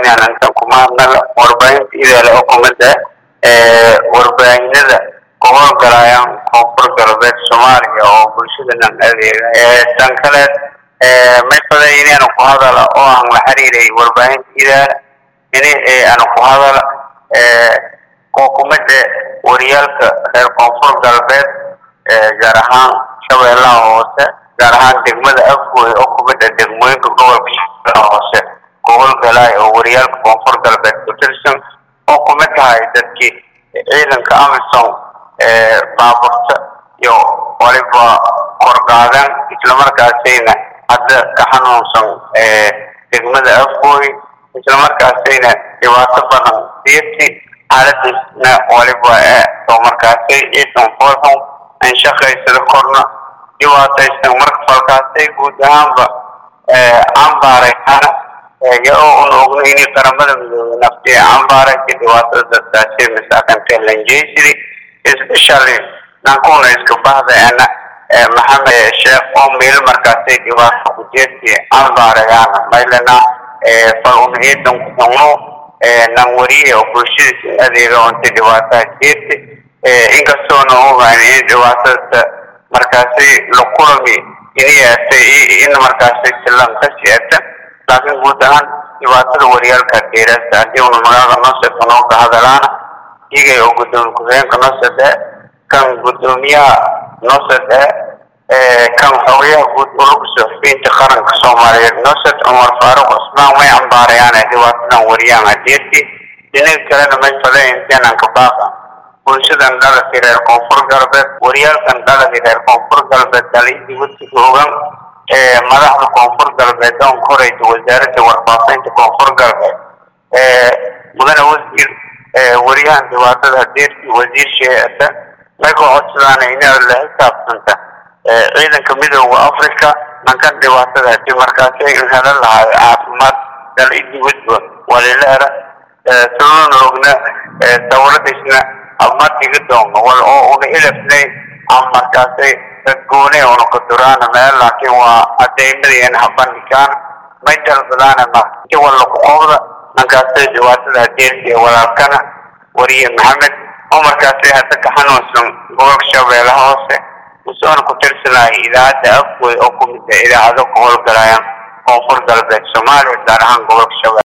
inaan intan kuma hadnala warbaahinta idaale oo kumida warbaahinada ku howlgalayaan koonfur galbeed soomaaliya oo bulshadanan adeega tan kale may faday inaan ku hadala oo aan la xiriiray warbaahinta idaale ini aan ku hadala oo kumida wariyaalka reer koonfur galbeed gaar ahaan shabeellaha hoose gaar ahaan degmada afgooy oo kumida degmooyinka gobolka shabeellaha hoose ku howlgalay oo wariyaalka koonfur galbeed ku tirsan oo kumid tahay dadkii ciidanka amisom baaburta iyo waliba korqaadan islamarkaasayna hadda ka xanuunsan degmada afgooy islamarkaasayna dhibaato badan diirti xaaladiisna waliba oo markaasay ciidan foolxun an shaqaysada korna dhibaataysan marka falkaasay guud ahaanba cambaarayana iyagoo un ogna inay qaramada midoobay naftiya cambaaraysa dhibaatada dadkaasi masaakanta lanjeysiri especially nankuna iska bahdaana maxamed sheekh oo meel markaasay dhibaato ku jeesti cambaarayaana maylana fal un ciidan ku xumno nan wariye oo bulshadiisa adeega unta dhibaataa jeesti inkastoona ogaan in dhibaatada markaasi la kulami inayatay in markaasi silan ka siata laakiin guud ahaan dhibaatada wariyaalka dheeraasta haddii una magaalada nooseka noo ka hadalaana iyagay oo gudoomiye ku-xigeenka noosade kan gudoomiyaha noosade kan xogayaha guud ulagu suxufiyiinta qaranka soomaaliyeed noosad cumar faaruq cusmaan way cambaarayaan dhibaatadan wariyaan hadeerti dinaga kalena may fadeen inteenan ka baaqa bulshadan dhaladka reer koonfur galbeed wariyaalkan dhaladka reer koonfur galbeed dalaydi wasiga ogan madaxda koonfur galbeed oon koraysa wasaaradda warfaafinta koonfur galbeed mudane wasiir wariyahan dhibaatada hadeerti wasiir sheeata may ku codsadaan inaad la xisaabtanta ciidanka midooda africa nankan dhibaatada hadii markaasi ay helan lahaay caafimaad dalaydi wadba walileera sababna ogna dawladiisna ma diga doono wal oo una ilafnay ama markaasay dadgoone una ka duraana meel laakiin waa adeymadiina habandhigaan may dalbadaana ma inti walla ku qobda nankaasay dhibaatada hadeerti walaalkana wariye maxamed oo markaasay hadda ka xanuunsan gobolka shabeellaha hoose usoona ku tirsanaya idaacadda afgoy oo kumid ah idaacado ku howlgalayaan koonfur galbeed soomaaliya gaar ahaan gobolka shabeelle